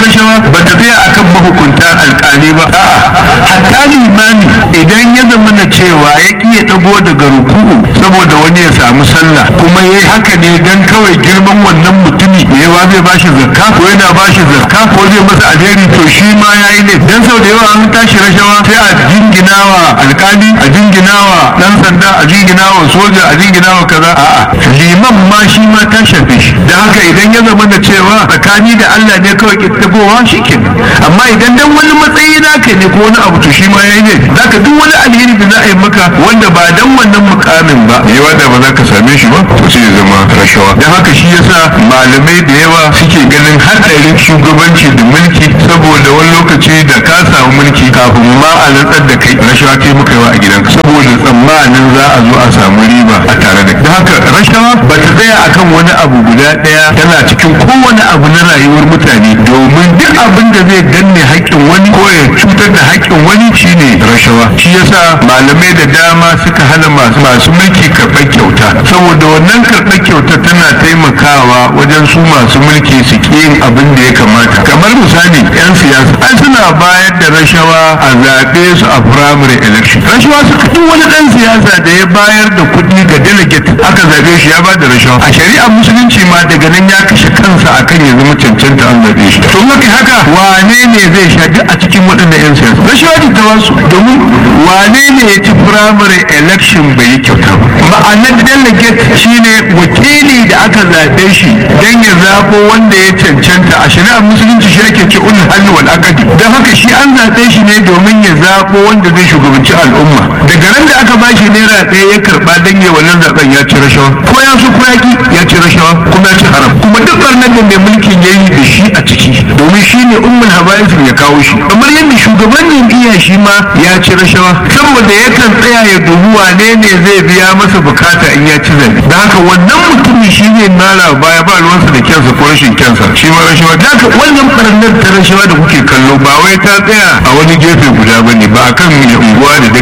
rashawa ba ta tsaya akan mahukunta alƙali ba a'a hatta limami idan ya zama na cewa ya ƙi ya ɗago daga ruku'u saboda wani ya samu sallah kuma ya yi haka ne dan kawai girman wannan mutumi me yawa zai bashi zakka ko yana bashi zakka ko zai masa alheri to shi ma ya yi ne dan sau da yawa an tashi rashawa sai a jinginawa alƙali a jinginawa ɗan sanda a jinginawa soja a jinginawa kaza a'a liman ma shi ma ta shafe shi da haka idan ya zama da cewa tsakani da Allah ne kawai kittabowa shi kenan amma idan dan wani matsayi naka ne ko wani abu to shi ma yayi ne zaka duk wani alheri da za a yi maka wanda ba dan wannan mukamin ba me wanda ba za ka same shi ba to sai ya zama rashawa dan haka shi yasa malamai da yawa suke ganin hadarin shugabanci da mulki saboda wani lokaci da ka samu mulki kafin ma a rantsar da kai rashawa kai muka yawa a gidanka saboda tsammanin za a zo a samu riba a tare da da haka rashawa ba ta tsaya akan wani abu guda daya tana cikin kowane abu na rayuwar mutane domin duk abin da zai danne haƙƙin wani ko ya cutar da haƙƙin wani shine rashawa shi yasa malamai da dama suka hana masu masu mulki karɓar kyauta saboda wannan karɓar kyauta tana taimakawa wajen su masu mulki su ƙi yin abin da ya kamata kamar misali 'yan siyasa ai suna bayar da rashawa a zaɓe su a primary election rashawa suka duk wani ɗan siyasa da ya bayar da kuɗi ga delegate aka zaɓe shi ya ba da rashawa a shari'ar musulunci ma daga nan ya kashe kansa akan ya zama cancanta an zaɓe shi to maka haka wane ne zai sha duk a cikin waɗannan 'yan siyasa rashawa ce ta wasu domin wane ne ya ci primary election bai yi kyauta ba ma'anar delegate shine wakili da aka zaɓe shi don ya zaɓo wanda ya cancanta a shari'ar musulunci shi ake ce ulul hannu wal aqdi don haka shi an zaɓe shi ne domin ya zaɓo wanda zai shugabanci al'umma daga ran da aka bashi naira ɗaya ya karɓa don ya wannan zaɓen ya ci rashawa ko ya so ko ya ki ya ci rashawa kuma ya ci haram kuma duk ɓarnar da mai mulkin ya yi da shi a ciki domin shi ne ummul habaisin ya kawo shi kamar yadda shugaban jam'iyya shi ma ya ci rashawa saboda yakan tsaya ya dubi wane ne zai biya masa bukata in ya ci zaɓe da haka wannan mutumin shi ne mara baya ba ruwansa da kyansa ko rashin kyansa shi ma rashawa da haka wannan ɓarnar ta rashawa da kuke kallo ba wai ta tsaya a wani gefe guda ba ne ba a kan mai unguwa da